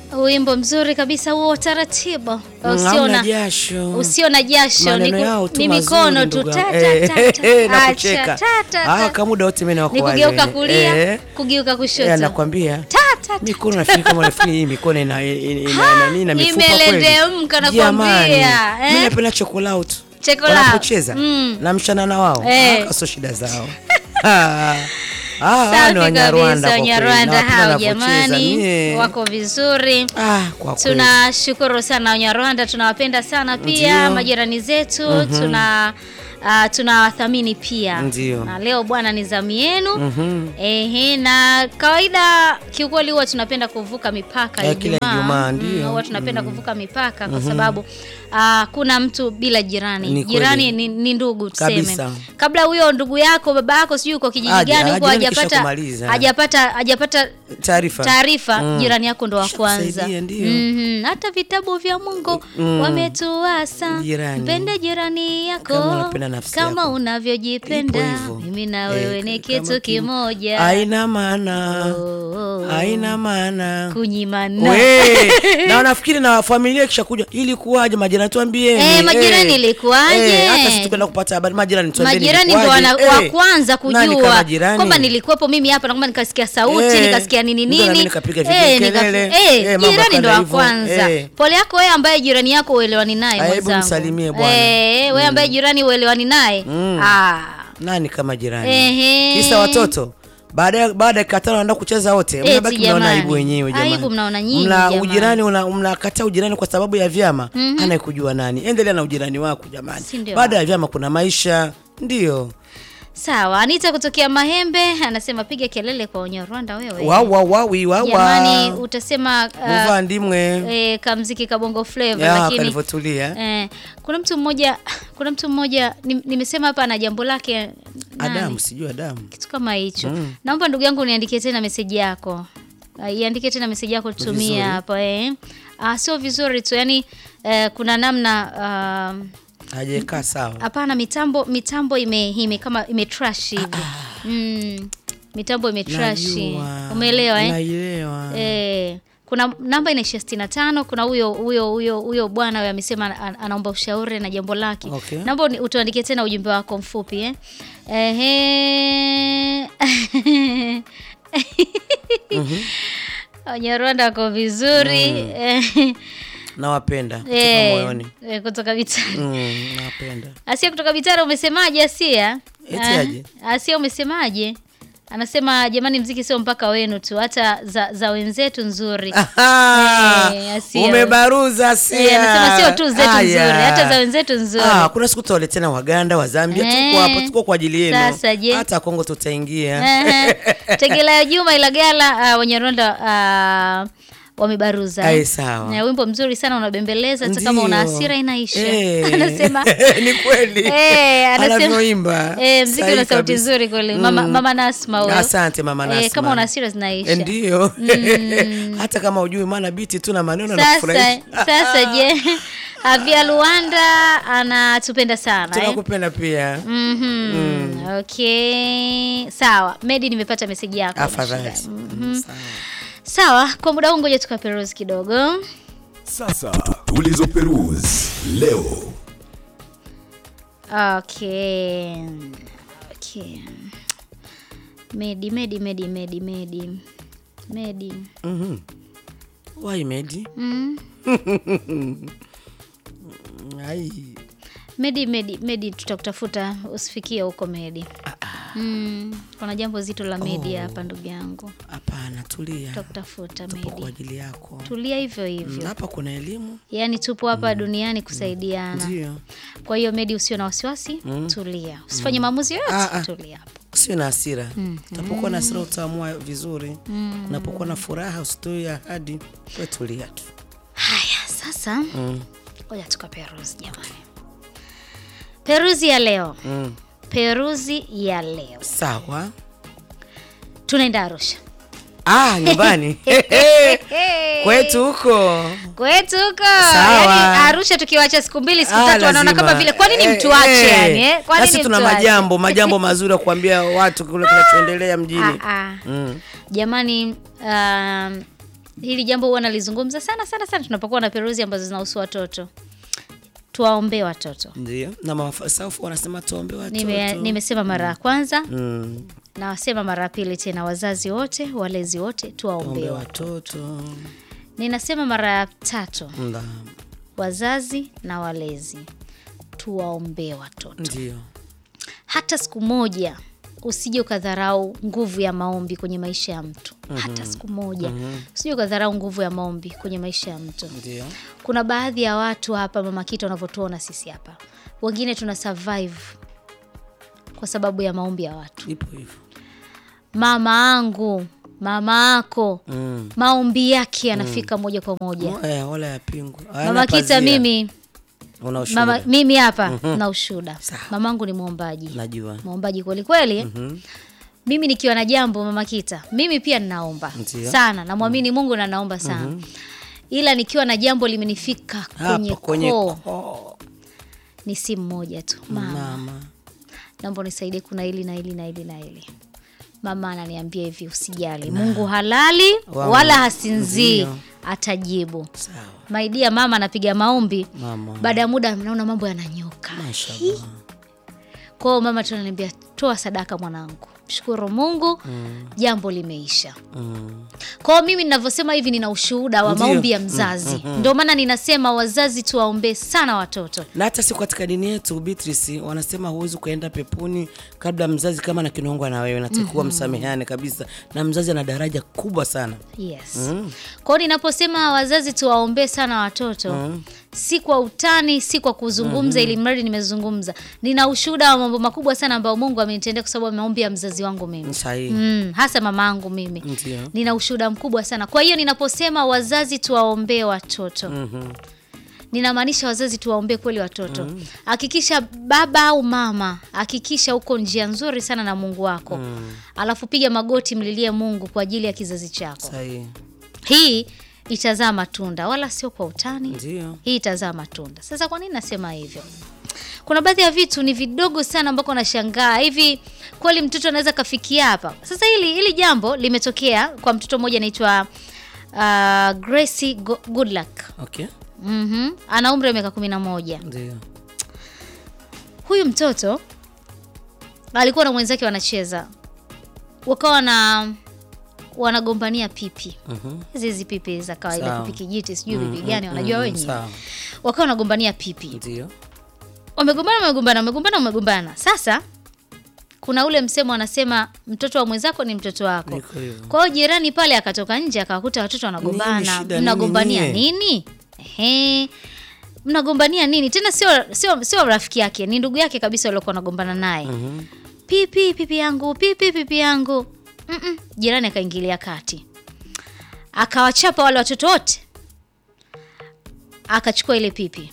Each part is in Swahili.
Wimbo mzuri kabisa huo, taratibu, usio Hamna na jasho. usio na jasho, ni, Maneno ku- yao tu ni mazuri, mikono tu ndugu ta, yangu. ta, Eh, ta, ta. eh, na Acha, kucheka. ta, ta, Ah, ta. kama muda wote mimi ni nakuwa kugeuka wale. kulia Eh, kugeuka eh, kushoto nakwambia ta, ta, ta. mikono nafikiri kama nafikiri hii mikono ina ina ina nani na mifupa kweli. imelendemka nakwambia, Jamani, eh? mimi napenda chokolate. Chokolate. Wanapocheza Mm. na mchana na wao. Eh. Ah, sio shida zao. Ah, ah, hawa Safi ni Wanyarwanda kabisa, kwa kweli. Wanyarwanda Nawapenda hao wanavyocheza. jamani, Mie. wako vizuri. Ah, kwa kweli. Tunashukuru sana Wanyarwanda, tunawapenda sana pia Ndio. majirani zetu tuna uh, tunawathamini pia Ndio. na leo bwana ni zamu yenu Mhm. Ehe, na kawaida kiukweli huwa tunapenda kuvuka mipaka Eh, kila Ijumaa, Mm, ndio. huwa tunapenda kuvuka mipaka kwa sababu ah, kuna mtu bila jirani. Ni kweli. jirani ni, ni ndugu tuseme. Kabisa. Kabla huyo ndugu yako baba yako sijui uko kijiji Aje, gani huko jirani kisha hajapata kumaliza. hajapata hajapata Taarifa. taarifa Mm. jirani yako ndo wa kwanza. Kishakusaidia, ndio. Mhm, hata vitabu vya Mungu Mm. wametuasa Jirani. mpende jirani yako Kama unapenda nafsi kama yako. unavyojipenda Ipo hivyo. mimi na Eh, wewe ni kama kitu kim- kimoja Haina maana. Oh, oh, Haina maana. kunyimana We, na nafikiri na familia kisha kuja ili kuwaje majirani tuambieni. Eh, majirani ilikuwaje? Eh, hata sisi tukwenda kupata habari majirani tuambieni. majirani ndo ilikuwaje. wana- wa Eh, kwanza nani kujua kama jirani? kwamba nilikuwepo mimi hapa na kwamba nikasikia sauti Eh, nikasikia nini ndio na mimi nini nikapiga Eh, vigekelele. nika- eh, Eh, mambo jirani ndo yakaenda wa hivyo. kwanza Eh. pole yako wewe ambaye jirani yako uelewani naye Ah, hebu mwenzangu msalimie bwana. Eh, wewe ambaye jirani uelewani naye Mm. ah Nani kama jirani? Ehe. Kisa watoto. Baada ya baada ya dakika tano wanaenda kucheza wote. Eti Mnabaki mnaona jamani. aibu wenyewe jamani. Aibu mnaona nyinyi Mna jamani. ujirani una mnakataa ujirani kwa sababu ya vyama. Anayekujua nani? Endelea na ujirani wako jamani. Si ndio? Baada ya vyama kuna maisha. Ndio. sawa Anita kutokea Mahembe anasema piga kelele kwa Wanyarwanda wewe Wa wa wa wi wa jamani wa. utasema uh, Muva ndimwe. eh, kamziki kabongo flavor Ya lakini kalivyotulia. Eh, kuna mtu mmoja kuna mtu mmoja ni- nimesema hapa ana jambo lake nani? Adamu sijui Adamu. kitu kama hicho naomba ndugu yangu niandikie tena meseji yako uh, iandike tena meseji yako Vizuri. tutumie hapa eh. uh, sio vizuri tu yani eh, kuna namna uh, Hajakaa sawa. hapana mitambo mitambo ime, ime kama ime trash hivi mm, mitambo ime trash Najua. umeelewa eh? Naielewa. Eh, kuna namba inaishia sitini na tano. Kuna huyo huyo huyo huyo bwana huyo amesema an- anaomba ushauri na jambo lake. Okay. Naomba uni- utuandikie tena ujumbe wako mfupi eh. Ehe. Wanyarwanda wako vizuri eh, Nawapenda kutoka eh, moyoni. eh, kutoka Bitara. Mm, nawapenda. Asia kutoka Bitara, umesemaje Asia? Eti Ah, aje? Asia umesemaje? Anasema jamani, mziki sio mpaka wenu tu, hata za, za wenzetu nzuri. Aha, Eh, Asia. umebaruza sia. Eh, anasema sio tu zetu Aya. nzuri, hata za wenzetu nzuri. Ah, kuna siku tutawaletena Waganda wa Zambia, Eh. tuko hapo, tuko kwa ajili yenu. Sasa je? Hata Kongo tutaingia. Ehe. Tegela ya Juma Ilagala, uh, Wanyarwanda uh, wamebaruza. Ai, sawa. Na wimbo mzuri sana unabembeleza, hata kama una Ndio. hasira inaisha. Eh. Anasema ni kweli. Eh, anasema Anavyoimba. eh, mziki Sahihi una sauti kabisa. nzuri kweli. Mama, Mm. mama Nasma huyo. Asante mama Nasma. Eh, kama una hasira zinaisha. Eh, Ndio. Hata kama ujui maana biti tu na maneno na Sasa kufurahisha. sasa je, Avia Luanda anatupenda sana eh? Tunakupenda pia. Mhm. Okay. Sawa. Medi nimepata meseji yako. Afadhali. Mm, sawa. Sawa, kwa muda huu ngoja tukaperuzi kidogo. Sasa tulizoperuzi leo. Okay. Okay. Medi, Medi, Medi, Medi, Medi. Medi. Mhm. Why Medi? Mm. Ai. Medi, Medi, Medi tutakutafuta usifikie huko Medi. Mm. Kuna jambo zito la Medi hapa ndugu yangu. Hapana, tulia. Tutakutafuta Tupo kwa Medi. ajili yako. Tulia hivyo Mm, hivyo. Hapa kuna elimu. Yaani tupo hapa duniani kusaidiana. Ndio. Kwa hiyo Medi, usio na wasiwasi, tulia, usifanye maamuzi yoyote, Ah, ah. tulia hapo. Usio na hasira. Utapokuwa na hasira utaamua vizuri. Unapokuwa na furaha usitoe ahadi. Wewe tulia tu. Haya, sasa Mm. ngoja tukaperuzi jamani. Peruzi ya leo, Mm. peruzi ya leo, Sawa. tunaenda Arusha Ah, nyumbani. Kwetu huko. kwetu huko, Sawa. yani Arusha tukiwacha siku mbili siku Ah, tatu, wanaona lazima. kama vile kwa nini Eh, mtuache eh. yani eh? Kwa Nasi nini tuna mtuache? majambo, majambo mazuri ya kuambia watu kule kinachoendelea mjini. Ah, ah. Mm. Jamani, um, hili jambo huwa nalizungumza sana sana sana tunapokuwa na peruzi ambazo zinahusu watoto tuwaombee watoto ndio na mafasafu wanasema tuombe watoto Nime, nimesema mara ya kwanza mm. na wasema mara ya pili tena wazazi wote walezi wote tuwaombee tuombe watoto watoto ninasema mara ya tatu Nda. wazazi na walezi tuwaombee watoto ndio hata siku moja usije ukadharau nguvu ya maombi kwenye maisha ya mtu hata siku moja usije ukadharau nguvu ya maombi kwenye maisha ya mtu ndio kuna baadhi ya watu hapa mama kita wanavyotuona sisi hapa wengine tuna survive kwa sababu ya maombi ya watu ipo hivyo mama angu mama ako mm. maombi yake yanafika moja kwa moja Mo- eh, wala yapingwa mama kita mimi una ushuhuda mama, mimi hapa na ushuda Sawa. mamangu ni mwombaji najua mwombaji kweli kweli Mhm. mimi nikiwa na jambo mama kita mimi pia ninaomba Ndio. sana namwamini mungu na naomba sana ila nikiwa na jambo limenifika kwenye, hapo kwenye koo koo ni simu moja tu mama mama naomba unisaidie kuna hili na hili na hili na hili mama ananiambia hivi usijali mungu halali Wangu. wala hasinzii Ndio. atajibu sawa maidia mama anapiga maombi mama baada ya muda naona mambo yananyoka mashallah kwao mama tunaniambia toa sadaka mwanangu mshukuru mungu jambo limeisha mm. kwao mimi ninavyosema hivi nina ushuhuda wa Ndio. maombi ya mzazi ndio maana ninasema wazazi tuwaombee sana watoto na hata si katika dini yetu Beatrice wanasema huwezi ukaenda peponi kabla mzazi kama na kinongwa na wewe natakiwa msameheane kabisa na mzazi ana daraja kubwa sana yes Mm. kwao ninaposema wazazi tuwaombee sana watoto si kwa utani si kwa kuzungumza ili mradi nimezungumza nina ushuhuda wa mambo makubwa sana ambayo mungu amenitendea kwa sababu ya maombi ya mzazi wangu mimi sahihi mm, hasa mama yangu mimi ndio nina ushuhuda mkubwa sana kwa hiyo ninaposema wazazi tuwaombee watoto Mhm. ninamaanisha wazazi tuwaombee kweli watoto hakikisha baba au mama hakikisha uko njia nzuri sana na mungu wako alafu piga magoti mlilie mungu kwa ajili ya kizazi chako sahihi hii itazaa matunda wala sio kwa utani ndio hii itazaa matunda sasa kwa nini nasema hivyo kuna baadhi ya vitu ni vidogo sana ambako nashangaa hivi kweli mtoto anaweza kafikia hapa sasa hili hili jambo limetokea kwa mtoto mmoja anaitwa uh, Gracie Go- Goodluck okay mm ana umri wa miaka kumi na moja ndio huyu mtoto alikuwa na mwenzake wanacheza wakawa na wanagombania pipi Mhm. hizi hizi pipi za kawaida Sawa. pipi kijiti sijui pipi Mm, gani mm, wanajua mm, wenyewe sawa wakawa wanagombania pipi ndio wamegombana wamegombana wamegombana wamegombana sasa kuna ule msemo anasema mtoto wa mwenzako ni mtoto wako niko hivyo kwa hiyo jirani pale akatoka nje akawakuta watoto Nini wanagombana shida nini mnagombania nyie? nini Ehe. mnagombania nini tena sio sio sio rafiki yake ni ndugu yake kabisa waliokuwa wanagombana naye Mhm. pipi pipi yangu pipi pipi yangu Mm-mm. jirani akaingilia kati akawachapa wale watoto wote akachukua ile pipi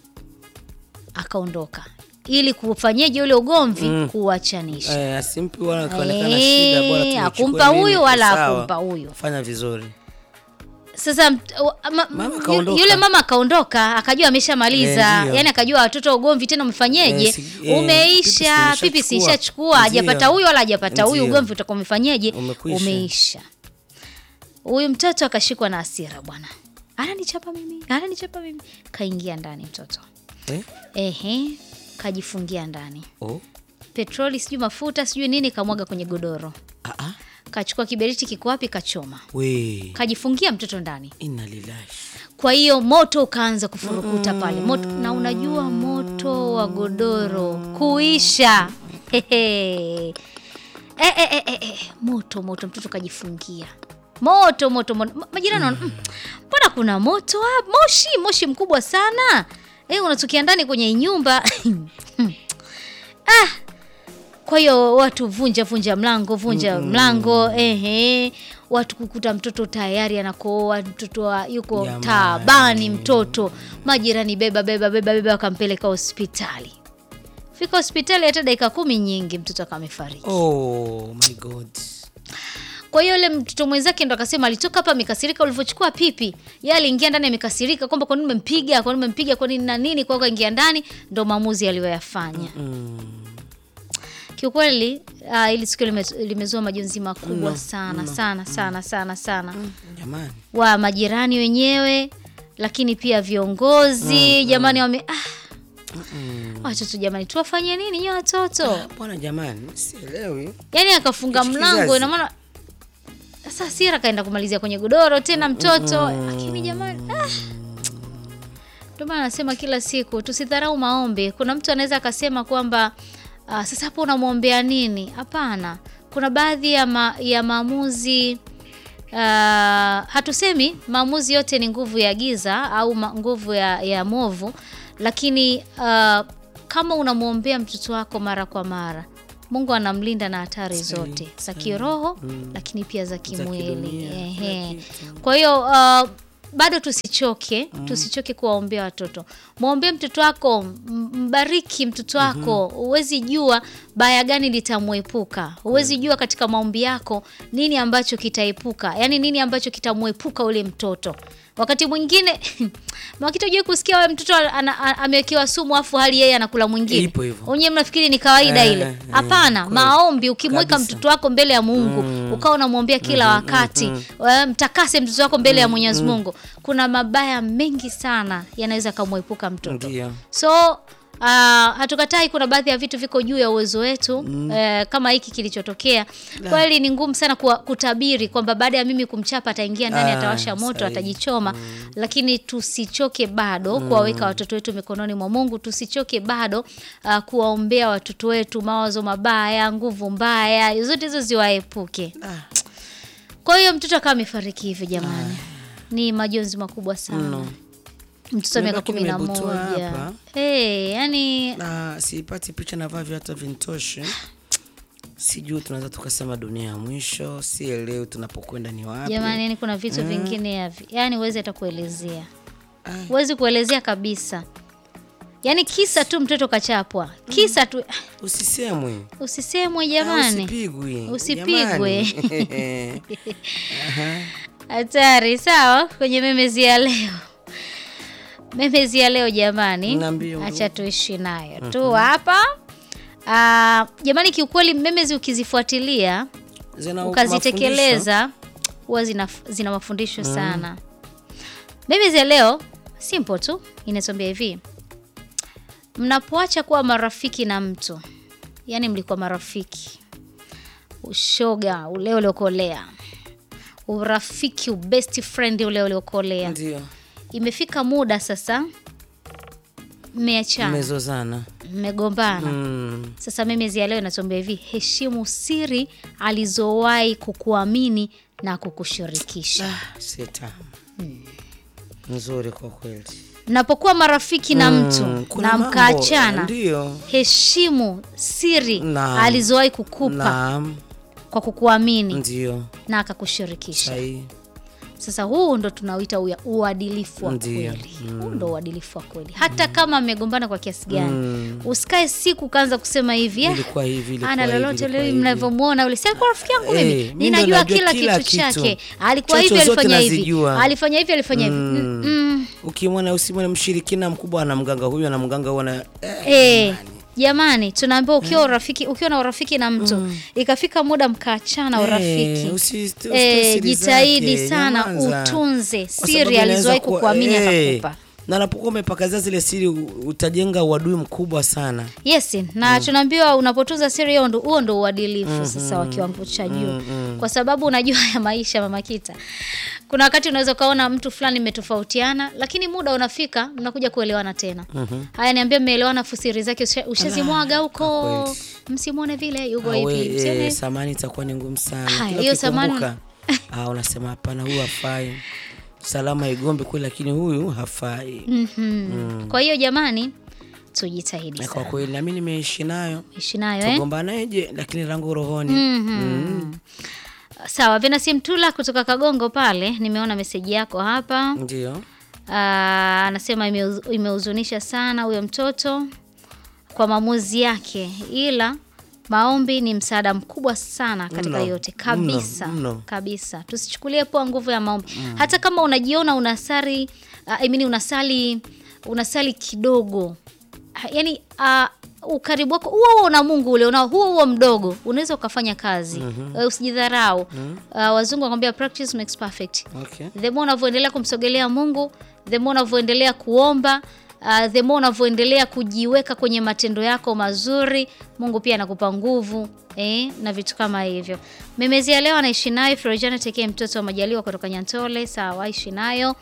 akaondoka ili kufanyeje ule ugomvi Mm. kuwachanisha Eh, asimpi wala kaonekana Eh, shida bora tuichukue hakumpa nini, huyu wala sawa. hakumpa huyu. fanya vizuri sasa mt- wa- ma, Mama yu- kaondoka. yule mama akaondoka akajua ameshamaliza Eh, ndio. yani akajua watoto ugomvi tena umefanyeje Eh, si- eh, umeisha pipi si pipi nishachukua. siishachukua hajapata Ndio. huyu wala hajapata huyu Ndio. ugomvi utakuwa umefanyeje Umekwisha. umeisha huyu mtoto akashikwa na hasira bwana ananichapa mimi ananichapa mimi kaingia ndani mtoto eh? ehe kajifungia ndani oh. petroli sijui mafuta sijui nini kamwaga kwenye godoro ah, ah. kachukua kiberiti kiko wapi kachoma we kajifungia mtoto ndani inna lillahi kwa hiyo moto ukaanza kufurukuta pale moto na unajua moto wa godoro kuisha Hehe. e, e, e, e, e. moto moto mtoto kajifungia moto moto moto Ma- majirani wana- "Mm, mbona kuna moto hapa moshi moshi mkubwa sana e, unatokea ndani kwenye nyumba ah. kwa hiyo watu vunja vunja mlango vunja mlango ehe watu kukuta mtoto tayari anakooa mtoto wa, yuko Jamani. taabani mtoto majirani beba beba beba beba wakampeleka hospitali fika hospitali hata dakika kumi nyingi mtoto akamefariki oh my god kwa hiyo yule mtoto mwenzake ndo akasema alitoka hapa amekasirika ulivyochukua pipi ye aliingia ndani amekasirika kwamba kwa nini umempiga kwa nini umempiga kwa nini na nini kwa hiyo kaingia ndani ndo maamuzi aliyoyafanya mm. kiukweli uh, ili tukio lime, limezua majonzi makubwa sana sana sana sana sana Jamani. wa majirani wenyewe lakini pia viongozi jamani wame ah, watoto jamani tuwafanye nini nyi watoto Bwana jamani, sielewi. yaani akafunga Hichi mlango kizazi. ina maana sasa Sira kaenda kumalizia kwenye godoro tena mtoto lakini jamani ah. Ndio maana nasema kila siku tusidharau maombi. Kuna mtu anaweza akasema kwamba ah, sasa hapo unamwombea nini? Hapana, kuna baadhi ya, ma, ya maamuzi ah, hatusemi maamuzi yote ni nguvu ya giza au ma, nguvu ya, ya movu, lakini ah, kama unamwombea mtoto wako mara kwa mara Mungu anamlinda na hatari zote za kiroho lakini pia za kimwili. kidunia, Ehe. kila Kwa hiyo uh, bado tusichoke, tusichoke kuwaombea watoto. Mwombee mtoto wako, m- mbariki mtoto wako. Huwezi jua baya gani litamwepuka. Huwezi jua katika maombi yako nini ambacho kitaepuka, yaani nini ambacho kitamwepuka ule mtoto. Wakati mwingine Mwakita hujui kusikia wewe mtoto ana- ana- amewekewa sumu afu hali yeye anakula mwingine. Ipo hivyo. Wenyewe mnafikiri ni kawaida Eh, ile. eh, Hapana, kweli. maombi ukimweka Kabisa. mtoto wako mbele ya Mungu ukawa unamwombea kila wakati eh, mtakase mtoto wako mbele ya Mwenyezi Mungu. Kuna mabaya mengi sana yanaweza kamwepuka mtoto. Ndio. So uh, hatukatai kuna baadhi ya vitu viko juu ya uwezo wetu eh, kama hiki kilichotokea. Kweli ni ngumu sana kuwa, kutabiri kwamba baada ya mimi kumchapa ataingia ndani Ah, atawasha moto sahihi. atajichoma, lakini tusichoke bado kuwaweka watoto wetu mikononi mwa Mungu. Tusichoke bado uh, kuwaombea watoto wetu mawazo mabaya, nguvu mbaya, zote hizo ziwaepuke. Ah, Kwa hiyo mtoto akawa amefariki hivyo jamani, ni majonzi makubwa sana. Mtoto wa miaka Nimebaki kumi na nimebutua moja hapa. hey, yani na siipati picha na vaa viatu vintoshi. Sijui tunaweza tukasema dunia ya mwisho, sielewi tunapokwenda ni wapi. jamani, yani kuna vitu vingine yavi, yani huwezi hata kuelezea, Ai. huwezi kuelezea kabisa. Yani kisa tu mtoto kachapwa, kisa tu Usisemwe. usisemwe Ah, jamani, Usipigwe. Usipigwe. Jamani. hatari. Sawa, kwenye memezi ya leo, memezi ya leo jamani, Niambie, ndugu. acha tuishi nayo tu hapa. Ah, jamani, kiukweli memezi ukizifuatilia Zina mafundisho. ukazitekeleza huwa zina, zina mafundisho sana. Memezi ya leo simple tu, inatuambia hivi: mnapoacha kuwa marafiki na mtu, yaani mlikuwa marafiki, ushoga ule uliokolea, urafiki, ubest friend ule uliokolea, Ndio. imefika muda sasa mmeachana, Mmezozana. mmegombana Mm. sasa memezi ya leo inatuambia hivi: heshimu siri alizowahi kukuamini na kukushirikisha. Sita. Nzuri kwa kweli. Mnapokuwa marafiki na mtu Mm, kuna na mambo, mkaachana, Ndio. heshimu siri Naam. alizowahi kukupa Naam. kwa kukuamini Ndio. na akakushirikisha. Sahihi. Sasa huu ndo tunauita uya- uadilifu wa Ndio. kweli. Huu ndo uadilifu wa kweli, hata kama mmegombana kwa kiasi gani. Usikae siku ukaanza kusema hivi "Ah, Ilikuwa hivi, ilikuwa ana hivi, lolote ilikuwa leo hivi." mnavyomwona ule si alikuwa rafiki yangu Eh, mimi mimi ndo ninajua najua kila, kila kitu, kitu. chake alikuwa hivi Chocho zote alifanya hivi nazijua. alifanya hivi alifanya hivi Mm, mm. Ukimwona usimwone mshirikina mkubwa ana mganga huyu ana mganga huyu ana eh, Eh, jamani tunaambiwa ukiwa urafiki ukiwa na urafiki na mtu ikafika muda mkaachana urafiki Eh, usi- usi- eh, siri jitahidi zake, sana nyamaza. utunze Kwa sababu siri inaweza alizowahi kuwa- kukuamini eh, akakupa na napokuwa umepakazia zile siri u- utajenga uadui mkubwa sana. Yes, na tunaambiwa unapotunza siri hiyo ndo huo ndo uadilifu sasa wa kiwango cha juu. Kwa sababu unajua ya maisha Mama Kita. Kuna wakati unaweza ukaona mtu fulani mmetofautiana lakini muda unafika mnakuja kuelewana tena. Haya niambia mmeelewana afu siri zake usha- ushazimwaga huko. kweli. Msimwone vile yuko Awe, hivi. Msione. eh, samani itakuwa ni ngumu sana. Haya, Kila hiyo samani- ukikumbuka, ah, unasema hapana, huyu hafai. Salama igombe kweli, lakini huyu hafai. Mhm. Kwa hiyo jamani tujitahidi Na kwa sana. kweli nami nimeishi nayo Ishi nayo eh? tugombanaje, lakini langu rohoni. Mhm. Sawa, Venasi Mtula kutoka Kagongo pale, nimeona meseji yako hapa. Ndio. Ah, anasema imeuz- imehuzunisha sana huyo mtoto kwa maamuzi yake, ila maombi ni msaada mkubwa sana katika Mno, yote kabisa mno, mno. kabisa. Tusichukulie poa nguvu ya maombi, hata kama unajiona unasali uh, I mean unasali unasali kidogo, Ha- yaani uh, ukaribu wako huo huo na Mungu ule unao huo huo mdogo unaweza ukafanya kazi Eh, usijidharau. Uh, wazungu wanakwambia practice makes perfect. Okay. The more unavyoendelea kumsogelea Mungu, the more unavyoendelea kuomba, uh, the more unavyoendelea kujiweka kwenye matendo yako mazuri, Mungu pia anakupa nguvu eh, na vitu kama hivyo. Memezi ya leo anaishi nayo Florjana Tekee, mtoto wa Majaliwa kutoka Nyantole. Sawa, ishi nayo.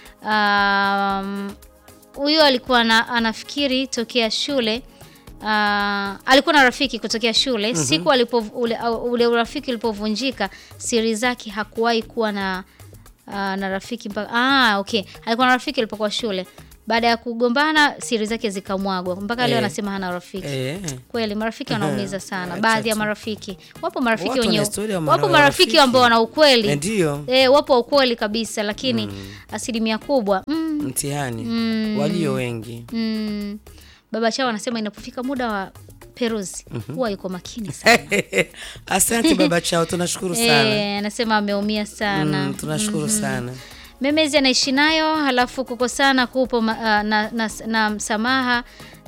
Um, huyo alikuwa na, anafikiri tokea shule uh, alikuwa na rafiki kutokea shule siku alipo, ule, ule urafiki ulipovunjika siri zake hakuwahi kuwa na uh, na rafiki mpaka ah, okay alikuwa na rafiki alipokuwa shule baada ya kugombana siri zake zikamwagwa mpaka leo Eh. anasema hana rafiki Eh. kweli marafiki wanaumiza sana Acha baadhi ya tu. marafiki wapo marafiki Watu wana wenye historia ya wapo mara- marafiki rafiki. ambao wana ukweli Eh, Ndio eh, wapo wa ukweli kabisa lakini asilimia kubwa mm, mtihani walio wengi Mm, baba chao anasema inapofika muda wa peruzi huwa yuko makini sana. asante baba chao tunashukuru sana Eh, anasema ameumia sana. mm, tunashukuru sana Memezi anaishi nayo, halafu kukosana kupo ma, ah, na, na, na msamaha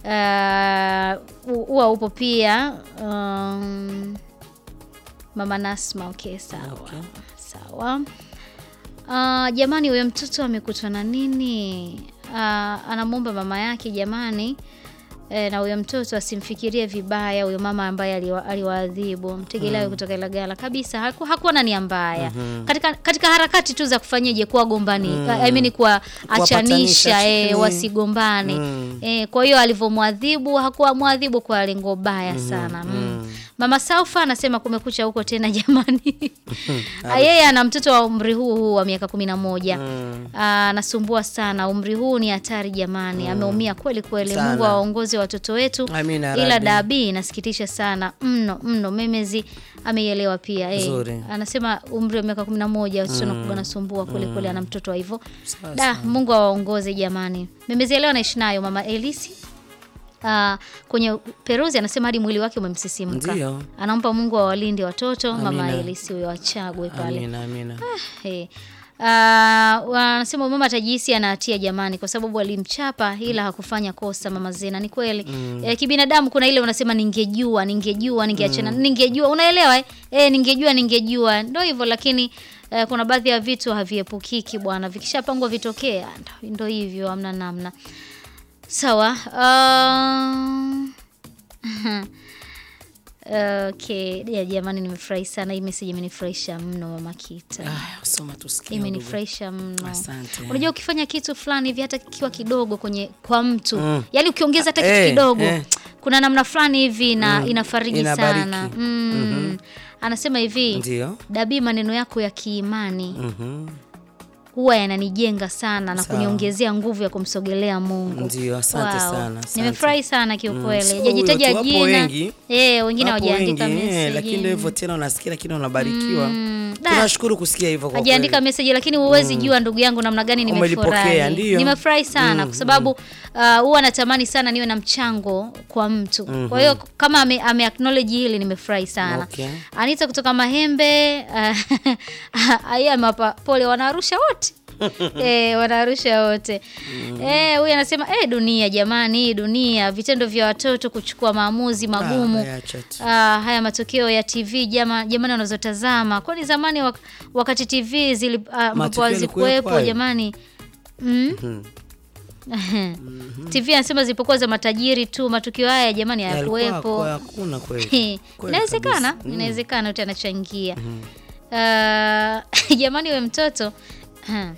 ah, hu- huwa upo pia. Um, mama Nasma, okay, sawa sawa. Ah, jamani, huyo mtoto amekutwa na nini? Ah, anamwomba mama yake jamani, eh, na huyo mtoto asimfikirie vibaya huyo mama ambaye aliwa- aliwaadhibu mtegeleawe kutoka Ilagala kabisa. Haku, hakuwa na nia mbaya katika, katika harakati tu za kufanyaje kuwagombani I mean kuwaachanisha Kuwapatanisha, eh, mm. wasigombane eh, kwa hiyo alivyomwadhibu hakuwa mwadhibu kwa lengo baya sana mm. Mama Saufa anasema kumekucha huko tena jamani. Ah, Yeye ana mtoto wa umri huu huu wa miaka kumi na moja Ah, anasumbua sana. Umri huu ni hatari jamani, ameumia kweli kweli. Sana. Mungu awaongoze watoto wetu, Amina, ila Rabbi. dabi inasikitisha sana mno mno. Memezi ameielewa pia eh. Nzuri. Anasema umri wa miaka kumi na moja watoto mm. anasumbua kweli kweli, ana mtoto wa hivyo Sawa, da. Mungu awaongoze jamani. Memezi ya leo anaishi nayo mama Elisi Ah, kwenye Peruzi anasema hadi mwili wake umemsisimka. Ndio. Anampa Mungu awalinde watoto. Mama Amina. Elisi huyo achagwe pale. amina amina Hey. Uh, wanasema mama tajisi anahatia jamani, kwa sababu alimchapa ila hakufanya kosa. Mama Zena, ni kweli eh, kibinadamu kuna ile unasema ningejua, ningejua, ningeachana, ningejua, unaelewa eh? Eh, ningejua, ningejua, ndio hivyo, lakini eh, kuna baadhi ya vitu haviepukiki bwana, vikishapangwa vitokee, ah, ndo- ndo hivyo, hamna namna. Sawa. Um, okay, ya jamani, nimefurahi sana hii message, imenifurahisha mno mama Kita Aya, soma tusikie imenifurahisha mno. Asante. Unajua, ukifanya kitu fulani hivi hata kikiwa kidogo kwenye kwa mtu yaani ukiongeza hata kitu Eh, kidogo eh. kuna namna fulani hivi na inafariji Inabariki. sana mm. Anasema hivi Ndio. Dabii, maneno yako ya kiimani Mhm. huwa yananijenga sana na Sawa. kuniongezea nguvu ya kumsogelea Mungu. Ndio, asante Wow. sana, asante. Nimefurahi sana kiukweli. sio Hajajitaja huyo tu, wapo jina. wengi. Eh, wengine Wapo hawajaandika wengi, eh, message. lakini ndio hivyo tena unasikia lakini unabarikiwa da. tunashukuru kusikia hivyo kwa hajaandika kweli. message lakini huwezi jua ndugu yangu namna gani Umelipokea, nimefurahi. ndio. Nimefurahi sana kwa sababu uh, huwa natamani sana niwe na mchango kwa mtu. Kwa hiyo kama ame, ame acknowledge hili nimefurahi sana. Okay. Anita kutoka Mahembe uh, yeye amewapa pole wanarusha wote. eh, wanarusha wote. Eh, huyu anasema eh, dunia jamani, hii dunia vitendo vya watoto kuchukua maamuzi magumu. Ah, acha tu. Ah, haya matokeo ya TV jama, jamani wanazotazama kwani zamani wak, wakati TV zili ah, ambapo Matukio yalikuwepo hazikuwepo hayo? jamani mm? TV anasema zilipokuwa za matajiri tu matukio haya jamani Yalikuwa hayakuwepo. kwa- hakuna kweli. He, Kweli Inawezekana, kabisa. inawezekana yote anachangia. Ah, jamani we mtoto Ha.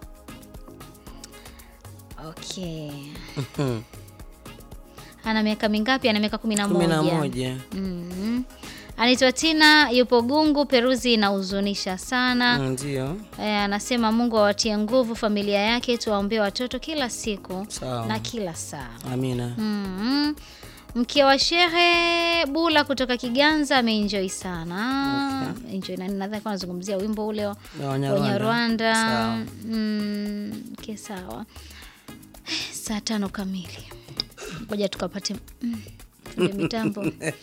Okay. Mhm. Ana miaka mingapi? Ana miaka kumi na kumi na moja. moja Mhm. Anaitwa Tina, yupo Gungu. Peruzi inahuzunisha sana. ndio Eh, anasema Mungu awatie nguvu familia yake, tuwaombee watoto kila siku Sawa. na kila saa. amina Mhm. Mke wa shehe Bula kutoka Kiganza ameenjoy sana. Enjoy na nadhani kwa anazungumzia wimbo ule wa Na Wanyarwanda. Wanyarwanda. Sawa. Mm, okay, sawa. Saa tano kamili. Ngoja tukapate mm, fundi mitambo.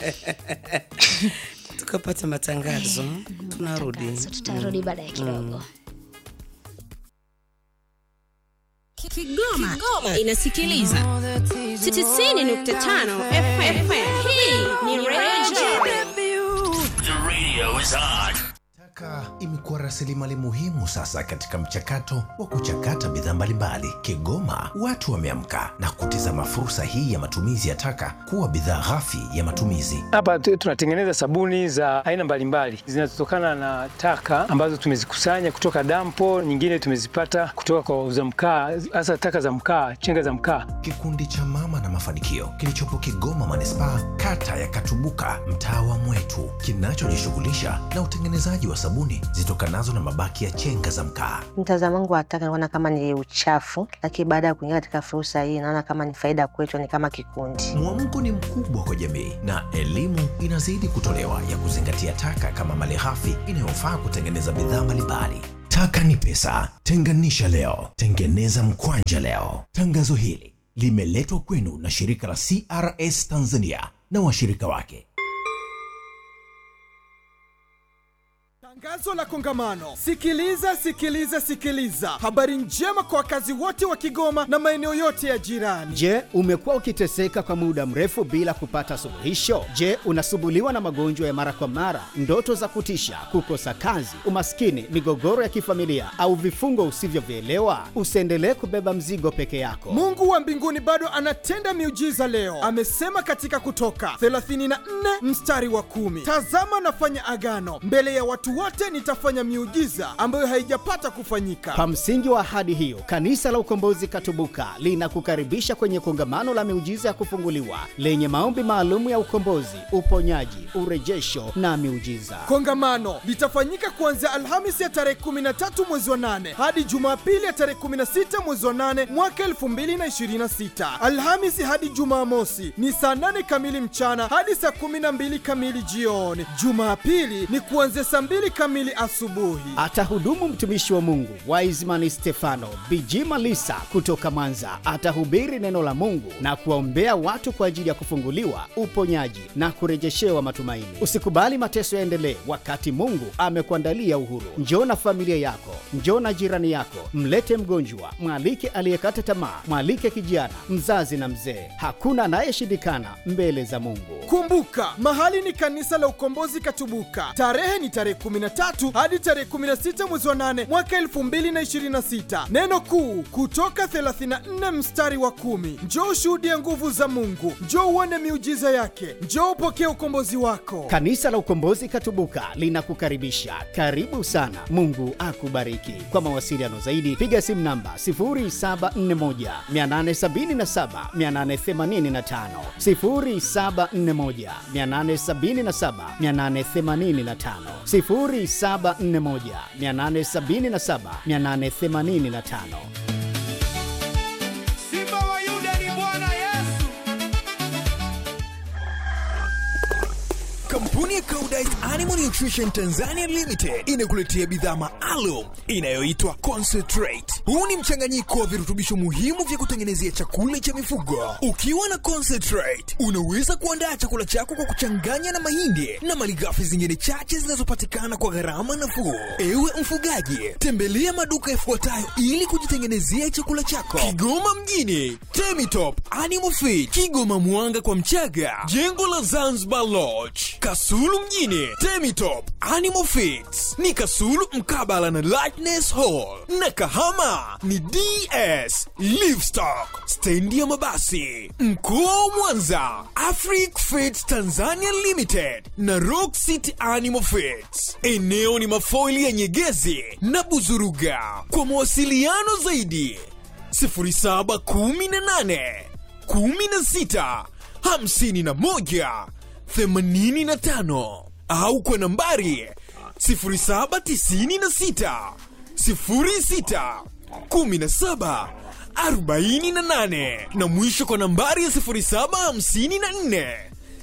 tukapata matangazo tunarudi Tangazo, tutarudi baadaye kidogo. Kigoma, Kigoma inasikiliza 90.5 FM. Hii ni Radio Taka imekuwa rasilimali muhimu sasa katika mchakato wa kuchakata bidhaa mbalimbali. Kigoma watu wameamka na kutizama fursa hii ya matumizi ya taka kuwa bidhaa ghafi ya matumizi. Hapa tu- tunatengeneza sabuni za aina mbalimbali zinazotokana na taka ambazo tumezikusanya kutoka dampo, nyingine tumezipata kutoka kwa wauza mkaa, hasa taka za mkaa, chenga za mkaa. Kikundi cha Mama na Mafanikio kilichopo Kigoma manispaa, kata ya Katubuka, mtaa wa Mwetu, kinachojishughulisha na utengenezaji wa sabuni zitokanazo na mabaki ya chenga za mkaa. Mtazamo wangu wa taka naona kama ni uchafu, lakini baada ya kuingia katika fursa hii naona kama ni faida kwetu, ni kama kikundi. Mwamko ni mkubwa kwa jamii na elimu inazidi kutolewa ya kuzingatia taka kama malighafi inayofaa kutengeneza bidhaa mbalimbali. Taka ni pesa, tenganisha leo, tengeneza mkwanja leo. Tangazo hili limeletwa kwenu na shirika la CRS Tanzania na washirika wake. Tangazo la kongamano. Sikiliza, sikiliza, sikiliza. Habari njema kwa wakazi wote wa Kigoma na maeneo yote ya jirani. Je, umekuwa ukiteseka kwa muda mrefu bila kupata suluhisho? Je, unasumbuliwa na magonjwa ya mara kwa mara, ndoto za kutisha, kukosa kazi, umaskini, migogoro ya kifamilia au vifungo usivyovielewa? Usiendelee kubeba mzigo peke yako. Mungu wa mbinguni bado anatenda miujiza leo. Amesema katika Kutoka 34 mstari wa kumi, tazama nafanya agano mbele ya watu wote, nitafanya miujiza ambayo haijapata kufanyika. Kwa msingi wa ahadi hiyo, Kanisa la Ukombozi Katubuka linakukaribisha kwenye kongamano la miujiza ya kufunguliwa lenye maombi maalum ya ukombozi, uponyaji, urejesho na miujiza. Kongamano litafanyika kuanzia Alhamisi ya tarehe 13 mwezi wa 8 hadi Jumapili ya tarehe 16 mwezi wa 8 mwaka 2026. Alhamisi hadi Jumamosi ni saa 8 kamili mchana hadi saa 12 kamili jioni. Jumapili ni kuanzia saa 2 kamili asubuhi. Atahudumu mtumishi wa Mungu Wiseman Stefano Bijima Lisa kutoka Mwanza. Atahubiri neno la Mungu na kuwaombea watu kwa ajili ya kufunguliwa, uponyaji na kurejeshewa matumaini. Usikubali mateso yaendelee wakati Mungu amekuandalia uhuru. Njoo na familia yako, njoo na jirani yako, mlete mgonjwa, mwalike aliyekata tamaa, mwalike kijana, mzazi na mzee. Hakuna anayeshindikana mbele za Mungu. Kumbuka, mahali ni kanisa la Ukombozi Katubuka. Tarehe ni tarehe 13 hadi tarehe 16 mwezi wa 8 mwaka 2026. Neno kuu kutoka 34 mstari wa kumi. Njoo ushuhudie nguvu za Mungu, njoo uone miujiza yake, njoo upokee ukombozi wako. Kanisa la Ukombozi Katubuka linakukaribisha. Karibu sana. Mungu akubariki. Kwa mawasiliano zaidi piga simu namba 0741 877 885, 0741 877 885, 0741 877 885. Simba wa Yuda ni Bwana Yesu. Kampuni ya Koudijt Animal Nutrition Tanzania Limited inakuletea bidhaa maalum inayoitwa Concentrate. Huu ni mchanganyiko wa virutubisho muhimu vya kutengenezea chakula cha mifugo. Ukiwa na Concentrate, unaweza kuandaa chakula chako kwa kuchanganya na mahindi na malighafi zingine chache zinazopatikana kwa gharama nafuu. Ewe mfugaji, tembelea maduka yafuatayo ili kujitengenezea chakula chako. Kigoma mjini, Temitop Animal Feed, Kigoma Mwanga kwa Mchaga, jengo la Zanzibar Lodge, Kasulu mjini, Temitop Animal Feeds ni Kasulu mkabala na Lightness Hall, na Kahama ni DS Livestock, stendi ya mabasi. Mkoa wa Mwanza, Afric Feeds Tanzania Limited na Rock City Animal Feeds. Eneo ni mafoili ya Nyegezi na Buzuruga. Kwa mawasiliano zaidi 0718 16 51 85 au kwa nambari 0796 06 17 48 na mwisho kwa nambari ya 0754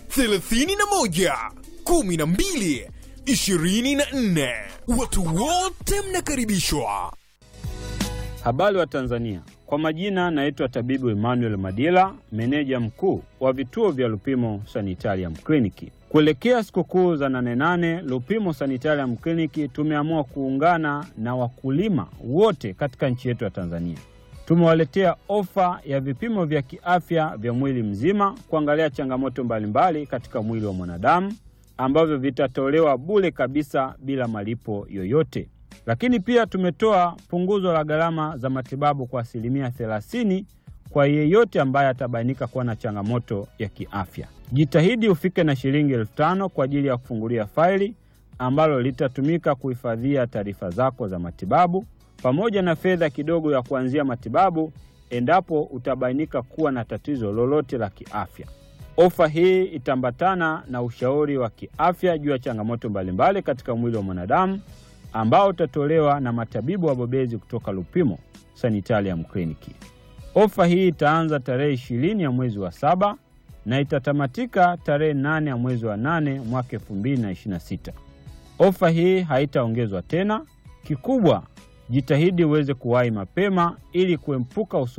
31 12 24. Watu wote mnakaribishwa. Habari wa Tanzania, kwa majina naitwa tabibu Emmanuel Madila, meneja mkuu wa vituo vya Lupimo Sanitarium Kliniki. Kuelekea sikukuu za nane nane, Lupimo Sanitarium Kliniki tumeamua kuungana na wakulima wote katika nchi yetu ya Tanzania tumewaletea ofa ya vipimo vya kiafya vya mwili mzima kuangalia changamoto mbalimbali katika mwili wa mwanadamu ambavyo vitatolewa bure kabisa bila malipo yoyote. Lakini pia tumetoa punguzo la gharama za matibabu kwa asilimia 30 kwa yeyote ambaye atabainika kuwa na changamoto ya kiafya. Jitahidi ufike na shilingi elfu tano kwa ajili ya kufungulia faili ambalo litatumika kuhifadhia taarifa zako za matibabu pamoja na fedha kidogo ya kuanzia matibabu endapo utabainika kuwa na tatizo lolote la kiafya. Ofa hii itaambatana na ushauri wa kiafya juu ya changamoto mbalimbali katika mwili wa mwanadamu ambao utatolewa na matabibu wabobezi kutoka Lupimo Sanitarium Kliniki. Ofa hii itaanza tarehe ishirini ya mwezi wa saba na itatamatika tarehe nane ya mwezi wa nane mwaka elfu mbili na ishirini na sita. Ofa hii haitaongezwa tena. Kikubwa, jitahidi uweze kuwahi mapema ili kuepuka